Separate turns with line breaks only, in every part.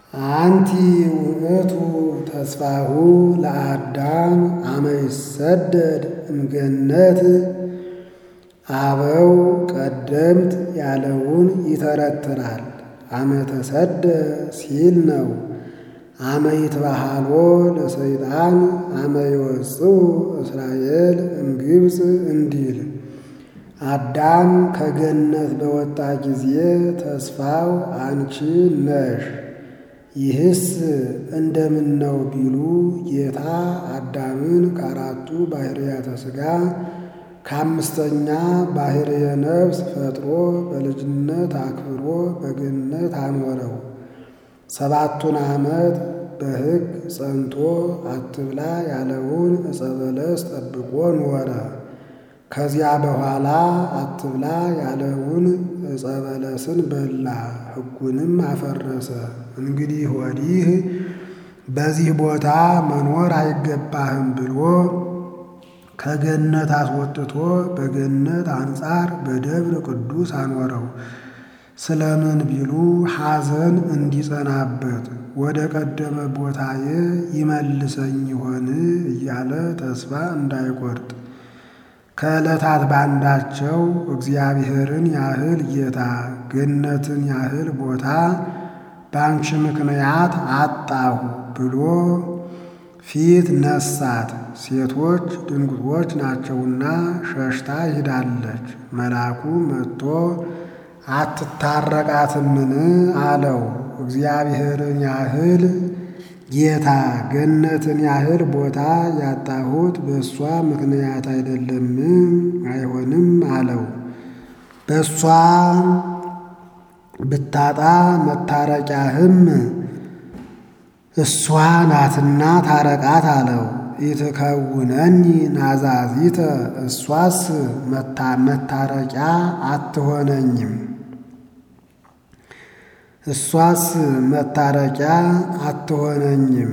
አንቲ ውእቱ ተስፋሁ ለአዳም አመ ይሰደድ እምገነት አበው ቀደምት ያለውን ይተረትራል። አመ ተሰደ ሲል ነው። አመ ይትባሃሎ ለሰይጣን አመ ይወፅኡ እስራኤል እምግብፅ እንዲል አዳም ከገነት በወጣ ጊዜ ተስፋው አንቺ ነሽ። ይህስ እንደምን ነው ቢሉ ጌታ አዳምን ከአራቱ ባሕርያተ ሥጋ ከአምስተኛ ባሕርየ ነፍስ ፈጥሮ በልጅነት አክብሮ በገነት አኖረው። ሰባቱን ዓመት በሕግ ጸንቶ አትብላ ያለውን ዕፀ በለስ ጠብቆ ኖረ። ከዚያ በኋላ አትብላ ያለውን ዕፀ በለስን በላ፣ ሕጉንም አፈረሰ። እንግዲህ ወዲህ በዚህ ቦታ መኖር አይገባህም ብሎ ከገነት አስወጥቶ በገነት አንጻር በደብረ ቅዱስ አኖረው። ስለምን ቢሉ ሐዘን እንዲጸናበት ወደ ቀደመ ቦታዬ ይመልሰኝ ይሆን እያለ ተስፋ እንዳይቆርጥ ከዕለታት ባንዳቸው እግዚአብሔርን ያህል ጌታ ገነትን ያህል ቦታ በአንቺ ምክንያት አጣሁ ብሎ ፊት ነሳት። ሴቶች ድንጉጦች ናቸውና ሸሽታ ሂዳለች። መልአኩ መጥቶ አትታረቃትምን አለው። እግዚአብሔርን ያህል ጌታ ገነትን ያህል ቦታ ያጣሁት በእሷ ምክንያት አይደለም? አይሆንም አለው። በእሷ ብታጣ መታረቂያህም እሷ ናትና ታረቃት አለው። ኢትከውነኒ ናዛዚተ እሷስ መታረቂያ አትሆነኝም እሷስ መታረቂያ አትሆነኝም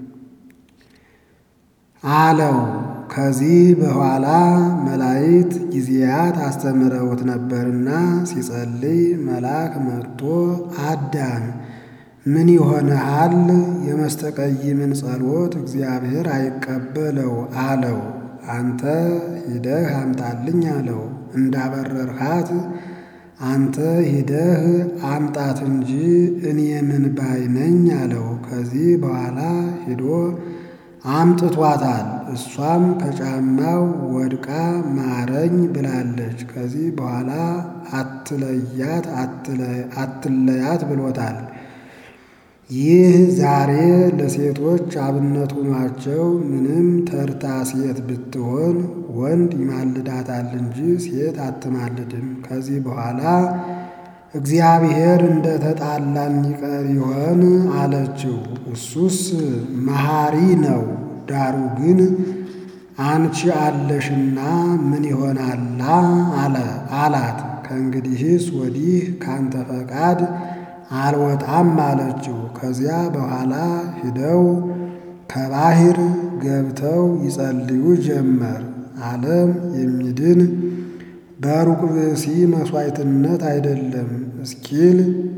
አለው። ከዚህ በኋላ መላእክት ጊዜያት አስተምረውት ነበርና ሲጸልይ መልአክ መጥቶ አዳም ምን ይሆንሃል? የመስተቀይምን ጸሎት እግዚአብሔር አይቀበለው አለው። አንተ ሂደህ አምጣልኝ አለው። እንዳበረርሃት አንተ ሂደህ አምጣት እንጂ እኔ ምን ባይ ነኝ አለው። ከዚህ በኋላ ሂዶ አምጥቷታል። እሷም ከጫማው ወድቃ ማረኝ ብላለች። ከዚህ በኋላ አትለያት አትለያት ብሎታል። ይህ ዛሬ ለሴቶች አብነት ሆኗቸው ምንም ተርታ ሴት ብትሆን ወንድ ይማልዳታል እንጂ ሴት አትማልድም። ከዚህ በኋላ እግዚአብሔር እንደ ተጣላን ይቀር ይሆን አለችው። እሱስ መሐሪ ነው። ዳሩ ግን አንቺ አለሽና ምን ይሆናላ አለ አላት። ከእንግዲህስ ወዲህ ካንተ ፈቃድ አልወጣም አለችው። ከዚያ በኋላ ሂደው ከባሕር ገብተው ይጸልዩ ጀመር። ዓለም የሚድን በሩቅ ብእሲ መሥዋዕትነት አይደለም እስኪል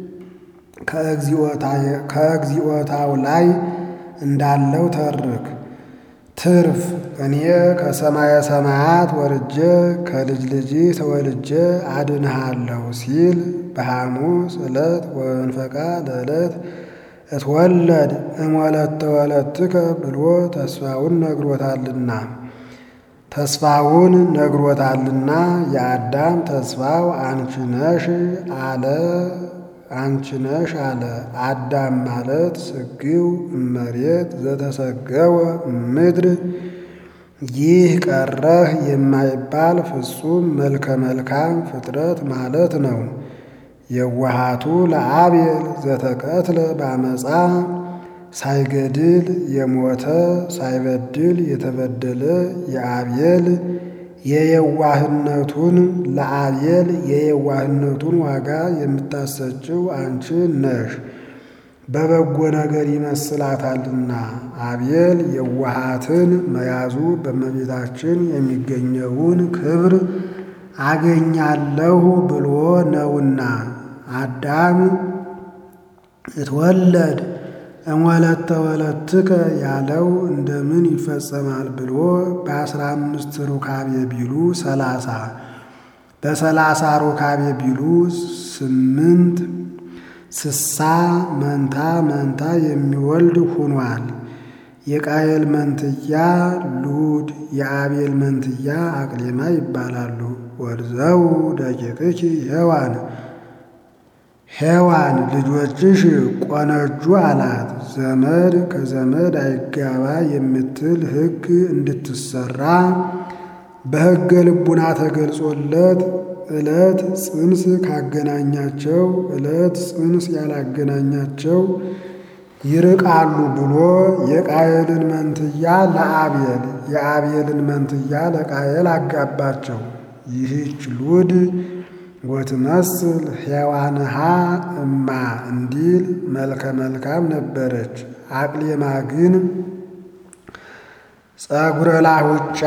ከእግዚኦታው ላይ እንዳለው ተርክ ትርፍ እኔ ከሰማየ ሰማያት ወርጄ ከልጅ ልጅ ተወልጄ አድንሃለሁ ሲል በሐሙስ ዕለት ወንፈቃ ለዕለት እትወለድ እሞለተ ወለትከ ብሎ ተስፋውን ነግሮታልና ተስፋውን ነግሮታልና የአዳም ተስፋው አንቺ ነሽ አለ አንቺ ነሽ አለ። አዳም ማለት ስግው እመሬት ዘተሰገወ ምድር ይህ ቀረህ የማይባል ፍጹም መልከ መልካም ፍጥረት ማለት ነው። የዋሃቱ ለአቤል ዘተቀትለ ባመፃ ሳይገድል የሞተ ሳይበድል የተበደለ የአቤል የየዋህነቱን ለአቤል የየዋህነቱን ዋጋ የምታሰጭው አንቺ ነሽ። በበጎ ነገር ይመስላታልና አቤል የዋሃትን መያዙ በእመቤታችን የሚገኘውን ክብር አገኛለሁ ብሎ ነውና። አዳም እትወለድ እምወለተ ወለትከ ያለው እንደምን ይፈጸማል ብሎ በአስራ አምስት ሩካቤ ቢሉ ሰላሳ በሰላሳ ሩካቤ ቢሉ ስምንት ስሳ መንታ መንታ የሚወልድ ሆኗል። የቃየል መንትያ ሉድ የአቤል መንትያ አቅሌማ ይባላሉ። ወርዘው ደቂቅኪ ሔዋን ሔዋን ልጆችሽ ቆነጁ አላት። ዘመድ ከዘመድ አይጋባ የምትል ሕግ እንድትሰራ በሕገ ልቡና ተገልጾለት ዕለት ጽንስ ካገናኛቸው ዕለት ጽንስ ያላገናኛቸው ይርቃሉ ብሎ የቃየልን መንትያ ለአቤል የአቤልን መንትያ ለቃየል አጋባቸው። ይህች ሉድ ወትመስል ሔዋንሃ እማ እንዲል መልከ መልካም ነበረች። አቅሌማ ግን ጸጉረ ላሁጫ፣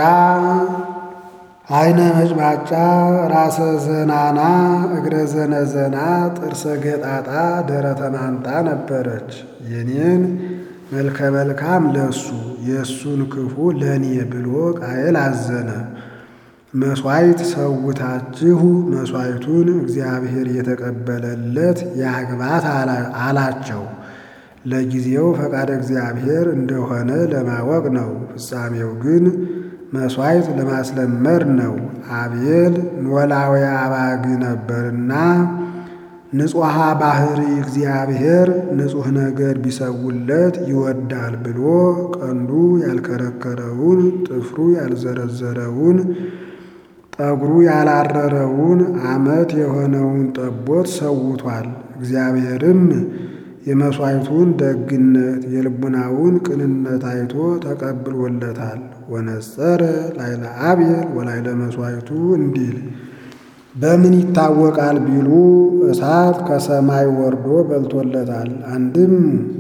አይነ መጭባጫ፣ ራሰ ዘናና፣ እግረ ዘነዘና፣ ጥርሰ ገጣጣ፣ ደረተ ማንጣ ነበረች። የኔን መልከ መልካም ለሱ የእሱን ክፉ ለእኔ ብሎ ቃየል አዘነ። መሥዋዕት ሰውታችሁ መሥዋዕቱን እግዚአብሔር የተቀበለለት ያግባት አላቸው። ለጊዜው ፈቃደ እግዚአብሔር እንደሆነ ለማወቅ ነው። ፍጻሜው ግን መሥዋዕት ለማስለመድ ነው። አቤል ኖላዊ አባግ ነበርና ንጹሐ ባሕሪ እግዚአብሔር ንጹሕ ነገር ቢሰውለት ይወዳል ብሎ ቀንዱ ያልከረከረውን ጥፍሩ ያልዘረዘረውን ጠጉሩ ያላረረውን ዓመት የሆነውን ጠቦት ሰውቷል። እግዚአብሔርም የመሥዋዕቱን ደግነት የልቡናውን ቅንነት አይቶ ተቀብሎለታል። ወነጸረ ላይለ አቤል ወላይለ መሥዋዕቱ እንዲል በምን ይታወቃል ቢሉ እሳት ከሰማይ ወርዶ በልቶለታል። አንድም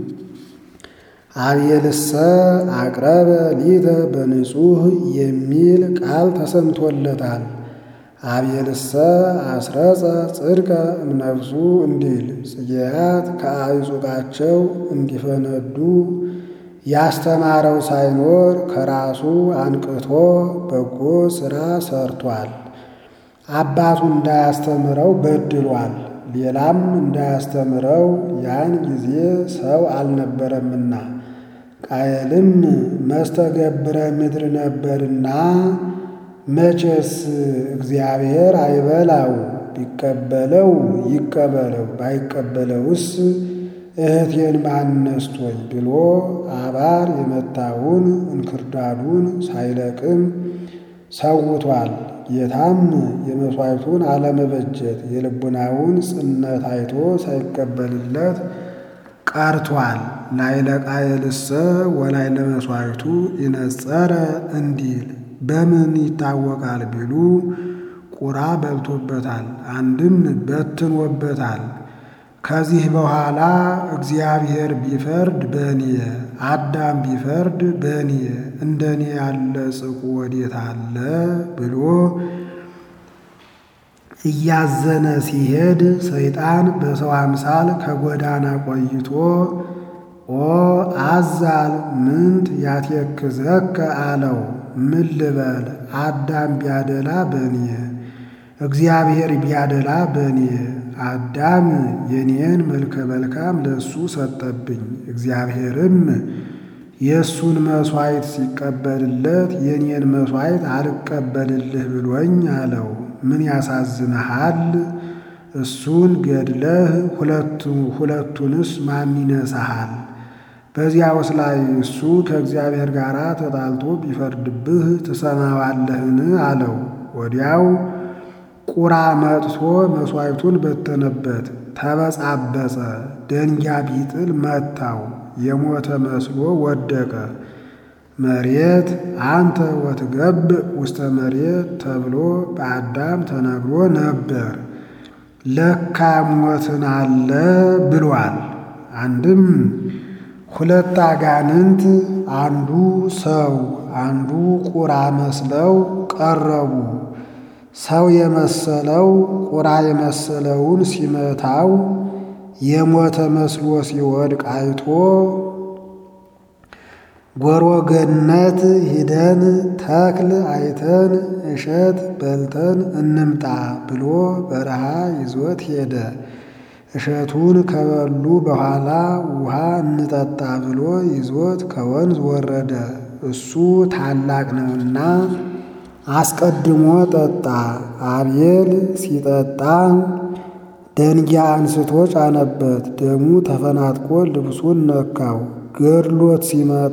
አቤልሰ አቅረበ ሊተ በንጹሕ የሚል ቃል ተሰምቶለታል። አቤልሰ አስረጸ ጽድቀ እምነፍሱ እንዲል ጽጌያት ከአዕጹቃቸው እንዲፈነዱ ያስተማረው ሳይኖር ከራሱ አንቅቶ በጎ ሥራ ሰርቷል። አባቱ እንዳያስተምረው በድሏል። ሌላም እንዳያስተምረው ያን ጊዜ ሰው አልነበረምና ቃየልም መስተገብረ ምድር ነበርና መቼስ እግዚአብሔር አይበላው፣ ቢቀበለው ይቀበለው፣ ባይቀበለውስ እህቴን ማን ነስቶኝ ብሎ አባር የመታውን እንክርዳዱን ሳይለቅም ሰውቷል። ጌታም የመሥዋዕቱን አለመበጀት የልቡናውን ጽነት አይቶ ሳይቀበልለት ቀርቷል። ላይለ ቃየልሰ ወላይለ መሥዋዕቱ ይነጸረ እንዲል በምን ይታወቃል ቢሉ ቁራ በልቶበታል፣ አንድም በትኖበታል። ከዚህ በኋላ እግዚአብሔር ቢፈርድ በእኔ አዳም ቢፈርድ በእኔ እንደኔ ያለ ጽቁ ወዴት አለ ብሎ እያዘነ ሲሄድ ሰይጣን በሰው አምሳል ከጎዳና ቆይቶ ኦ አዛል ምንት ያትየክዘከ አለው። ምን ልበል አዳም ቢያደላ በእኔ እግዚአብሔር ቢያደላ በእኔ አዳም የኔን መልከ መልካም ለእሱ ሰጠብኝ። እግዚአብሔርም የእሱን መሥዋዕት ሲቀበልለት የኔን መሥዋዕት አልቀበልልህ ብሎኝ አለው። ምን ያሳዝንሃል? እሱን ገድለህ ሁለቱንስ ማን ይነሳሃል? በዚያውስ ላይ እሱ ከእግዚአብሔር ጋር ተጣልቶ ቢፈርድብህ ትሰማዋለህን? አለው። ወዲያው ቁራ መጥቶ መሥዋዕቱን በተነበት፣ ተበጻበጸ። ደንጊያ ቢጥል መታው፣ የሞተ መስሎ ወደቀ። መሬት አንተ ወትገብእ ውስተ መሬት ተብሎ በአዳም ተነግሮ ነበር። ለካ ሞትን አለ ብሏል። አንድም ሁለት አጋንንት አንዱ ሰው አንዱ ቁራ መስለው ቀረቡ። ሰው የመሰለው ቁራ የመሰለውን ሲመታው የሞተ መስሎ ሲወድቅ አይቶ ጎሮ ገነት ሂደን ተክል አይተን እሸት በልተን እንምጣ ብሎ በረሃ ይዞት ሄደ። እሸቱን ከበሉ በኋላ ውሃ እንጠጣ ብሎ ይዞት ከወንዝ ወረደ። እሱ ታላቅ ነውና አስቀድሞ ጠጣ። አቤል ሲጠጣ ደንጊያ አንስቶ ጫነበት። ደሙ ተፈናጥቆ ልብሱን ነካው። ገድሎት ሲመጣ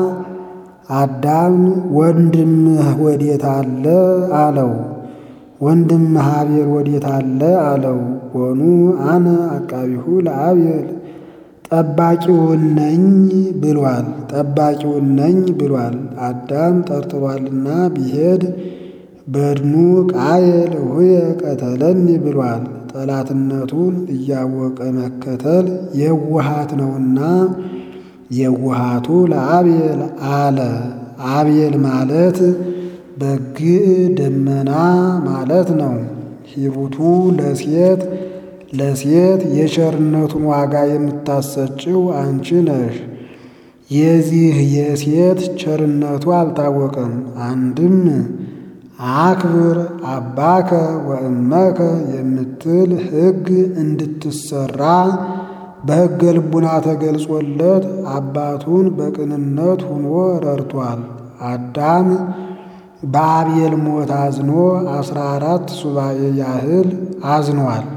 አዳም ወንድምህ ወዴት አለ አለው። ወንድምህ አቤል ወዴት አለ አለው። ወኑ አነ አቃቢሁ ለአቤል ጠባቂውን ነኝ ብሏል። ጠባቂውን ነኝ ብሏል። አዳም ጠርጥሯልና ቢሄድ በድኑ ቃየል ሁየ ቀተለኒ ብሏል። ጠላትነቱን እያወቀ መከተል የውሃት ነውና የውሃቱ ለአቤል አለ። አቤል ማለት በግዕ ደመና ማለት ነው። ሂሩቱ ለሴት ለሴት የቸርነቱን ዋጋ የምታሰጭው አንቺ ነሽ። የዚህ የሴት ቸርነቱ አልታወቀም። አንድም አክብር አባከ ወእመከ የምትል ሕግ እንድትሰራ በሕገ ልቡና ተገልጾለት አባቱን በቅንነት ሁኖ ረድቷል። አዳም በአቤል ሞት አዝኖ አስራ አራት ሱባኤ ያህል አዝኗል።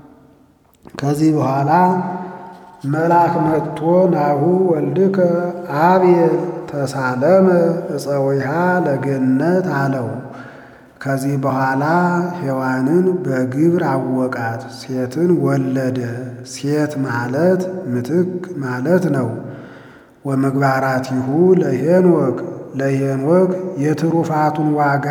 ከዚህ በኋላ መልአክ መጥቶ ናሁ ወልድከ አቤል ተሳለመ እፀዊሃ ለገነት አለው። ከዚህ በኋላ ሔዋንን በግብር አወቃት፣ ሴትን ወለደ። ሴት ማለት ምትክ ማለት ነው። ወምግባራቲሁ ለሄኖክ ለሄኖክ የትሩፋቱን ዋጋ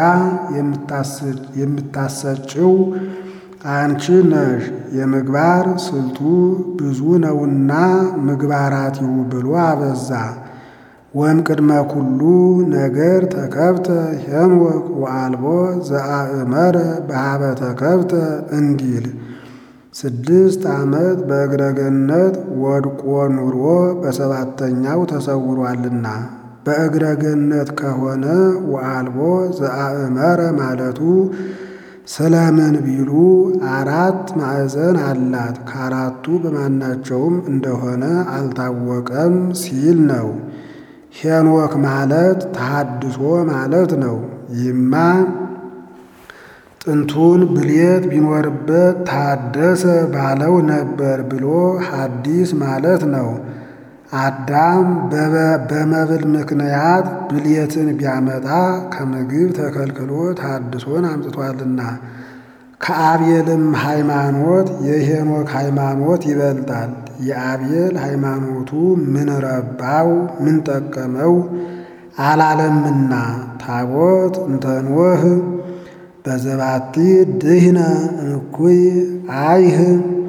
የምታሰጭው አንቺ ነሽ። የምግባር ስልቱ ብዙ ነውና ምግባራቲሁ ብሎ አበዛ። ወም ቅድመ ኩሉ ነገር ተከብተ ሄኖክ ወአልቦ ዘአእመረ በሃበ ተከብተ እንዲል ስድስት ዓመት በእግረ ገነት ወድቆ ኑሮ በሰባተኛው ተሰውሯልና በእግረ ገነት ከሆነ ወአልቦ ዘአእመረ ማለቱ ስለምን ቢሉ አራት ማዕዘን አላት። ከአራቱ በማናቸውም እንደሆነ አልታወቀም ሲል ነው። ሄኖክ ማለት ተሐድሶ ማለት ነው። ይህማ ጥንቱን ብሌት ቢኖርበት ታደሰ ባለው ነበር ብሎ ሐዲስ ማለት ነው። አዳም በመብል ምክንያት ብልየትን ቢያመጣ ከምግብ ተከልክሎ ታድሶን አምጥቷልና ከአቤልም ሃይማኖት የሄኖክ ሃይማኖት ይበልጣል። የአቤል ሃይማኖቱ ምን ረባው ምን ጠቀመው አላለምና ታቦት እንተንወህ በዘባቲ ድህነ እኩይ አይህ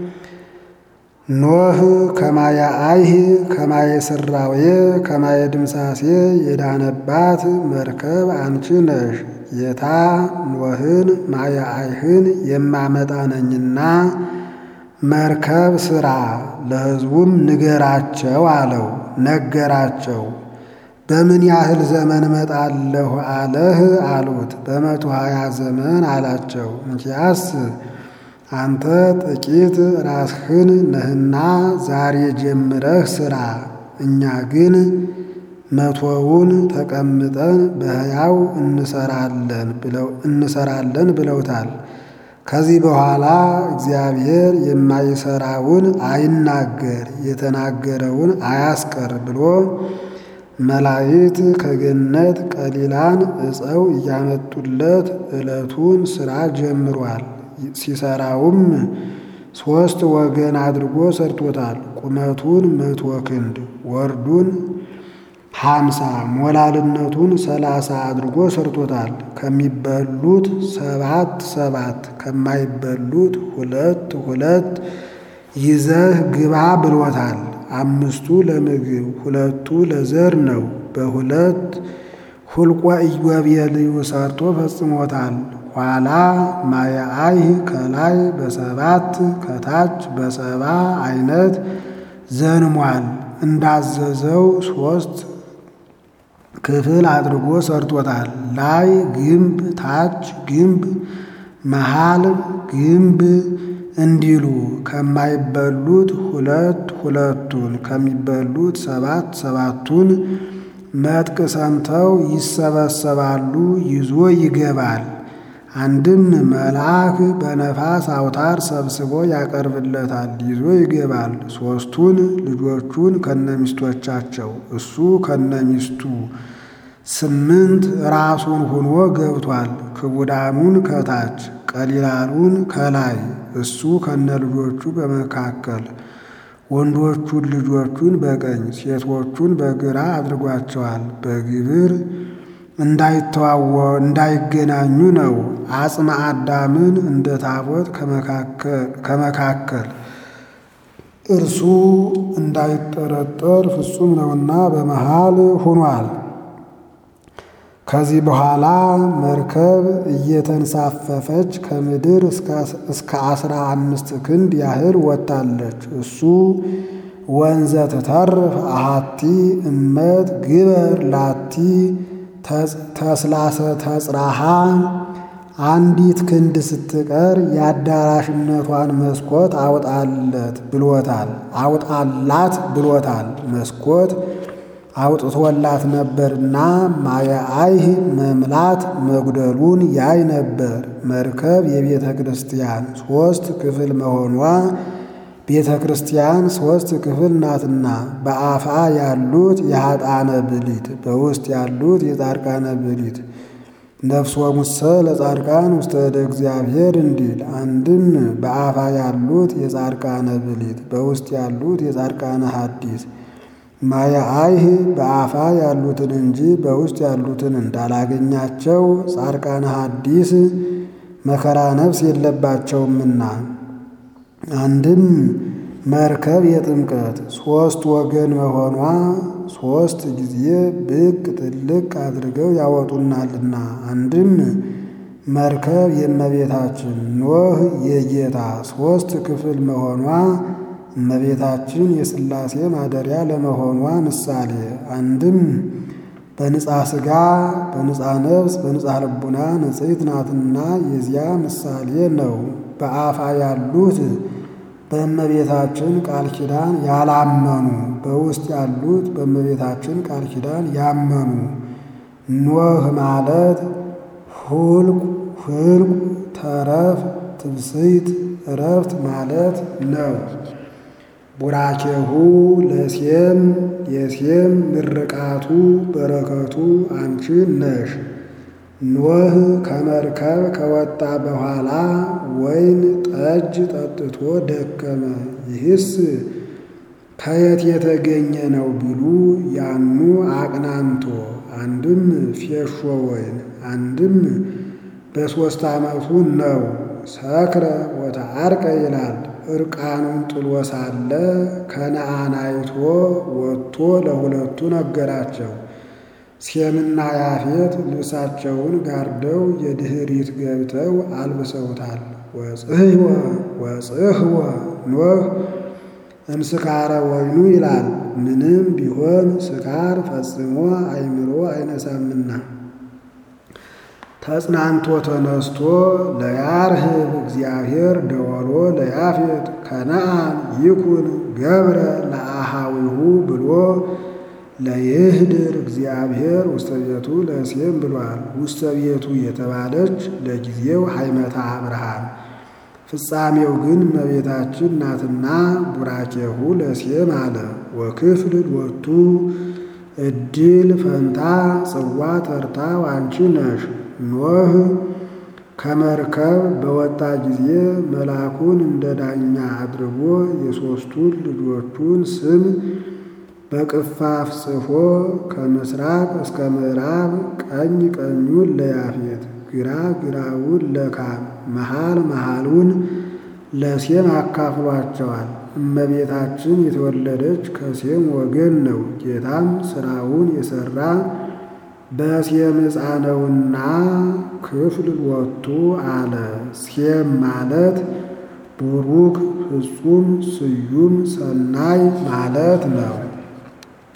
ኖህ ከማየ አይህ ከማየ ስራዌ ከማየ ድምሳሴ የዳነባት መርከብ አንቺ ነሽ። የታ ኖህን ማየ አይህን የማመጣ ነኝና መርከብ ስራ ለሕዝቡም ንገራቸው አለው። ነገራቸው። በምን ያህል ዘመን እመጣለሁ አለህ አሉት። በመቶ ሀያ ዘመን አላቸው። እንኪያስ አንተ ጥቂት ራስህን ነህና ዛሬ ጀምረህ ስራ፣ እኛ ግን መቶውን ተቀምጠን በሕያው እንሰራለን ብለውታል። ከዚህ በኋላ እግዚአብሔር የማይሰራውን አይናገር የተናገረውን አያስቀር ብሎ መላእክት ከገነት ቀሊላን ዕፀው እያመጡለት ዕለቱን ሥራ ጀምሯል። ሲሰራውም ሦስት ወገን አድርጎ ሰርቶታል። ቁመቱን መቶ ክንድ ወርዱን ሀምሳ ሞላልነቱን ሰላሳ አድርጎ ሰርቶታል። ከሚበሉት ሰባት ሰባት ከማይበሉት ሁለት ሁለት ይዘህ ግባ ብሎታል። አምስቱ ለምግብ ሁለቱ ለዘር ነው። በሁለት ሁልቆ ኢዮቤልዩ ሰርቶ ፈጽሞታል። ኋላ ማየአይህ ከላይ በሰባት ከታች በሰባ አይነት ዘንሟል። እንዳዘዘው ሶስት ክፍል አድርጎ ሰርቶታል። ላይ ግንብ፣ ታች ግንብ፣ መሃል ግንብ እንዲሉ ከማይበሉት ሁለት ሁለቱን ከሚበሉት ሰባት ሰባቱን መጥቅ ሰምተው ይሰበሰባሉ። ይዞ ይገባል። አንድም መልአክ በነፋስ አውታር ሰብስቦ ያቀርብለታል። ይዞ ይገባል። ሦስቱን ልጆቹን ከነሚስቶቻቸው እሱ ከነሚስቱ ስምንት ራሱን ሆኖ ገብቷል። ክቡዳኑን ከታች ቀሊላሉን ከላይ እሱ ከነልጆቹ በመካከል ወንዶቹን ልጆቹን በቀኝ ሴቶቹን በግራ አድርጓቸዋል። በግብር እንዳይተዋወ እንዳይገናኙ ነው። አጽመ አዳምን እንደ ታቦት ከመካከል እርሱ እንዳይጠረጠር ፍጹም ነውና በመሃል ሆኗል። ከዚህ በኋላ መርከብ እየተንሳፈፈች ከምድር እስከ አስራ አምስት ክንድ ያህል ወጥታለች። እሱ ወንዘ ትተርፍ አሃቲ እመት ግበር ላቲ ተስላሰ ተጽራሃ አንዲት ክንድ ስትቀር የአዳራሽነቷን መስኮት አውጣለት ብሎታል አውጣላት ብሎታል። መስኮት አውጥቶላት ነበርና ማየአይህ መምላት መጉደሉን ያይ ነበር። መርከብ የቤተ ክርስቲያን ሦስት ክፍል መሆኗ ቤተ ክርስቲያን ሦስት ክፍል ናትና በአፋ ያሉት የኃጣነ ብሊት በውስጥ ያሉት የጻድቃነ ብሊት ነፍሶ ሙሰ ለጻድቃን ውስተ እደ እግዚአብሔር እንዲል አንድም በአፋ ያሉት የጻድቃነ ብሊት በውስጥ ያሉት የጻድቃነ ሐዲስ ማየአይህ በአፋ ያሉትን እንጂ በውስጥ ያሉትን እንዳላገኛቸው ጻድቃነ ሐዲስ መከራ ነፍስ የለባቸውምና። አንድም መርከብ የጥምቀት ሦስት ወገን መሆኗ ሦስት ጊዜ ብቅ ጥልቅ አድርገው ያወጡናልና። አንድም መርከብ የእመቤታችን ኖህ የጌታ ሦስት ክፍል መሆኗ እመቤታችን የሥላሴ ማደሪያ ለመሆኗ ምሳሌ። አንድም በንጻ ሥጋ በንጻ ነፍስ በንጻ ልቡና ንጽሕት ናትና የዚያ ምሳሌ ነው። በአፋ ያሉት በእመቤታችን ቃል ኪዳን ያላመኑ፣ በውስጥ ያሉት በእመቤታችን ቃል ኪዳን ያመኑ። ኖህ ማለት ሁልቁ ህልቁ ተረፍ ትብስይት እረፍት ማለት ነው። ቡራኬሁ ለሴም የሴም ምርቃቱ በረከቱ አንቺ ነሽ። ኖህ ከመርከብ ከወጣ በኋላ ወይን ጠጅ ጠጥቶ ደከመ። ይህስ ከየት የተገኘ ነው ቢሉ ያኑ አቅናንቶ አንድም ፌሾ ወይን አንድም በሦስት ዓመቱ ነው። ሰክረ ወተዓርቀ ይላል። እርቃኑን ጥሎ ሳለ ከነዓን አይቶ ወጥቶ ለሁለቱ ነገራቸው። ሴምና ያፌት ልብሳቸውን ጋርደው የድኅሪት ገብተው አልብሰውታል። ወጽህወ ወጽህወ ኖህ እምስካረ ወይኑ ይላል። ምንም ቢሆን ስካር ፈጽሞ አይምሮ አይነሳምና ተጽናንቶ ተነስቶ ለያርህብ እግዚአብሔር ደወሎ ለያፌት ከነዓን ይኩን ገብረ ለአሃዊሁ ብሎ ለይህድር እግዚአብሔር ውስተ ቤቱ ለሴም ብሏል። ውስተ ቤቱ የተባለች ለጊዜው ሃይመታ አብርሃም ፍጻሜው ግን እመቤታችን ናትና ቡራኬሁ ለሴም አለ። ወክፍል ወቱ እድል ፈንታ ጽዋ ተርታ አንቺ ነሽ። ኖህ ከመርከብ በወጣ ጊዜ መልአኩን እንደ ዳኛ አድርጎ የሦስቱን ልጆቹን ስም በቅፋፍ ጽፎ ከምስራቅ እስከ ምዕራብ ቀኝ ቀኙን ለያፌት ግራ ግራውን ለካም መሃል መሃሉን ለሴም አካፍሏቸዋል። እመቤታችን የተወለደች ከሴም ወገን ነው። ጌታም ሥራውን የሠራ በሴም ዕፃ ነውና ክፍል ወጡ አለ። ሴም ማለት ቡሩክ ፍጹም ስዩም ሰናይ ማለት ነው።